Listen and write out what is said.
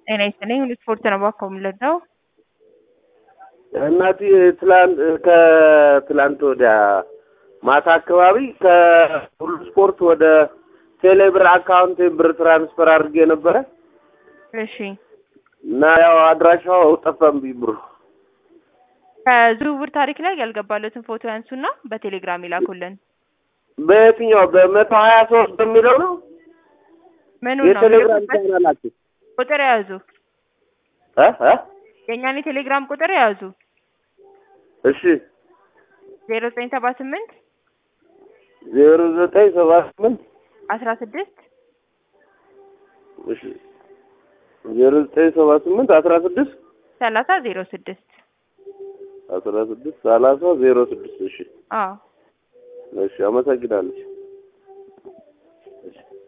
ጤና ይስጥልኝ ሁሉ ስፖርት ነው ባኮ የምንለው እናቴ ትላንት ከትላንት ወዲያ ማታ አካባቢ ከሁሉ ስፖርት ወደ ቴሌብር አካውንት ብር ትራንስፈር አድርጌ ነበረ እሺ እና ያው አድራሻው ጠፋብኝ ብሩ። ከዝውውር ታሪክ ላይ ያልገባለትን ፎቶ ያንሱና በቴሌግራም ይላኩልን። በየትኛው በመቶ ሀያ ሶስት በሚለው ነው ምኑ ነው የቴሌግራም የሚልኩበት? ቻናላችሁ ቁጥር የያዙ እ እ የእኛን የቴሌግራም ቁጥር የያዙ እሺ ዜሮ ዘጠኝ ሰባ ስምንት ዜሮ ዘጠኝ ሰባ ስምንት አስራ ስድስት እሺ ዜሮ ዘጠኝ ሰባ ስምንት አስራ ስድስት ሰላሳ ዜሮ ስድስት አስራ ስድስት ሰላሳ ዜሮ ስድስት እሺ አዎ እሺ አመሰግናለሁ